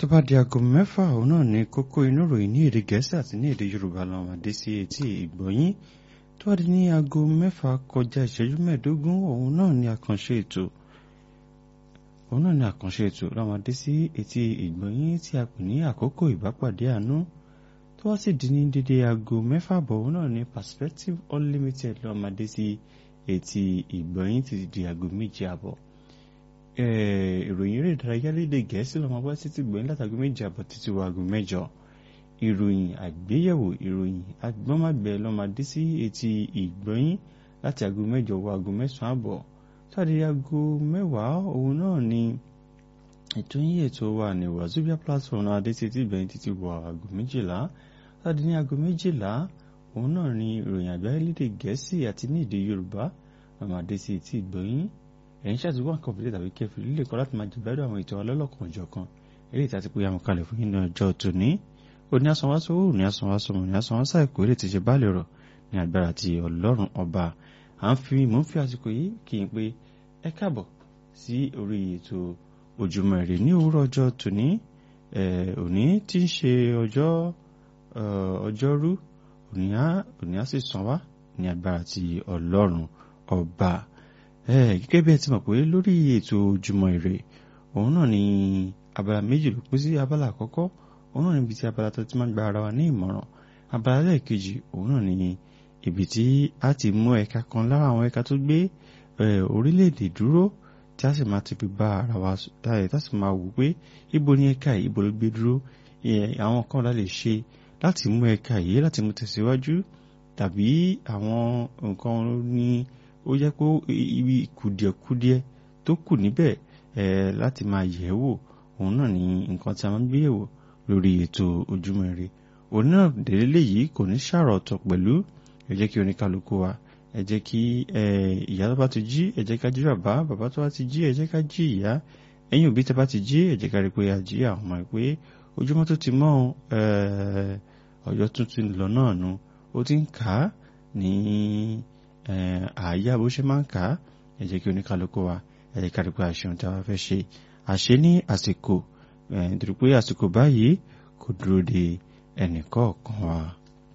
tó bá di aago mẹ́fà òun náà ní kókó inú ìròyìn ní èdè gẹ̀ẹ́sì àti ní èdè yorùbá làwọn àdé sí etí ìgbọ̀nyín tó bá di ní aago mẹ́fà kọjá ìṣẹ́jú mẹ́ẹ̀ẹ́dógún òun náà ní àkànṣe ètò òun náà ní àkànṣe ètò làwọn àdé sí etí ìgbọ̀nyín tí a pè ní àkókò ìbápàdé àánú tó wá sì di ní dédé aago mẹ́fà bọ̀ òun náà ní perspective unlimited làwọn àdé sí etí ìgbọ̀nyín títí di aago méje àbọ̀ ìròyìn eré ìdárayá lédè gẹ̀ẹ́sì lọ́mọ wá sí ti gbẹ̀yìn látàgé méje àbọ̀ títí wọ aago mẹ́jọ ìròyìn àgbéyẹ̀wò ìròyìn agbọ́nmágbẹ́ lọ́mọdé sí etí ìgbọ̀yìn láti aago mẹ́jọ wọ aago mẹ́sàn-án àbọ̀ sáàdì aago mẹ́wàá òun náà ni ètò yín ètò wa ní wazobia platform náà adé títí gbẹ̀yìn títí wọ aago méjìlá sáàdì ní aago méjìlá òun náà ni ìròyìn àgbáyé lédè gẹ̀ẹ́sì àti ní èdè yorùbá lọ́mọdé sí etí ìgbọ̀yìn ẹ̀yin ṣàtúwọ́ nǹkan fìdí tàbí kẹfì lílè kọ́ láti máa jẹ̀bẹ́rẹ́ àwọn ètò ọlọ́lọ́kan ọjọ́ kan eré ìta ti pé àwọn kalẹ̀ fún yín ní ọjọ́ tòní òní asanwáṣọ òní asanwáṣọ òní asanwáṣọ àìkú eré ti ṣe báàlì rọ̀ ní agbára ti ọlọ́run ọba à ń fi mò ń fi àsìkò yìí kì í pé ẹ káàbọ̀ sí orí ètò ojúmọ́ ire ní òwúrọ̀ ọjọ́ tòní òní tí ń ṣe ọjọ́ ọjọ́rú òní á sì sàn wá ní agbára ti ọlọ́run ọba gẹ́gẹ́ bí ẹ ti mọ̀ pé lórí ètò ojúmọ́ ire òun náà ni abala méjì ló pín sí abala àkọ́kọ́ òun náà níbi tí abala tó ti máa ń gba ara wa ní ìmọ̀ràn abala lẹ́ẹ̀kejì òun náà ni ibi tí a ti mú ẹ̀ka kan lára àwọn ẹ̀ka tó gbé orílẹ̀-èdè dúró tí a sì máa ti fi bá ara wa dáyẹ̀ tá sì máa wò pé ibo ni ẹ̀ka yìí ibo ló gbé dúró àwọn kan la lè ṣe láti mú ẹ̀ka yìí láti mú tẹ̀síwájú tàbí àwọn nǹkan ní ó jẹ́ pé ibi kùdìẹ̀kudiẹ tó kù níbẹ̀ ẹ̀ láti máa yẹ̀ wò òun náà ni nǹkan tí a máa ń gbé yẹ̀wò lórí ètò ojúmọ́ ire òun náà délé yìí kò ní ṣàrọ̀ ọ̀tọ̀ pẹ̀lú ẹ jẹ́ kí oníkálukú wa ẹ jẹ́ kí ìyá tó bá ti jí ẹ jẹ́ ká jí bàbá bàbá tó bá ti jí ẹ jẹ́ ká jí ìyá ẹ̀yin òbí tó bá ti jí ẹ jẹ́ ká rí pé a jí àwọn ọmọ pé ojúmọ́ tó ti mọ́ ọjọ́ tuntun lọ náà nu ó ti ń kà á ní àyà bó ṣe máa ń kà á ẹ jẹ́ kí oníkálukú wa ẹ jẹ́ ká rí pé àṣẹ ohun tí a bá fẹ́ ṣe àṣẹ ní àsìkò nítorí pé àsìkò báyìí kò dúró de ẹnìkọ̀ọ̀kan wa.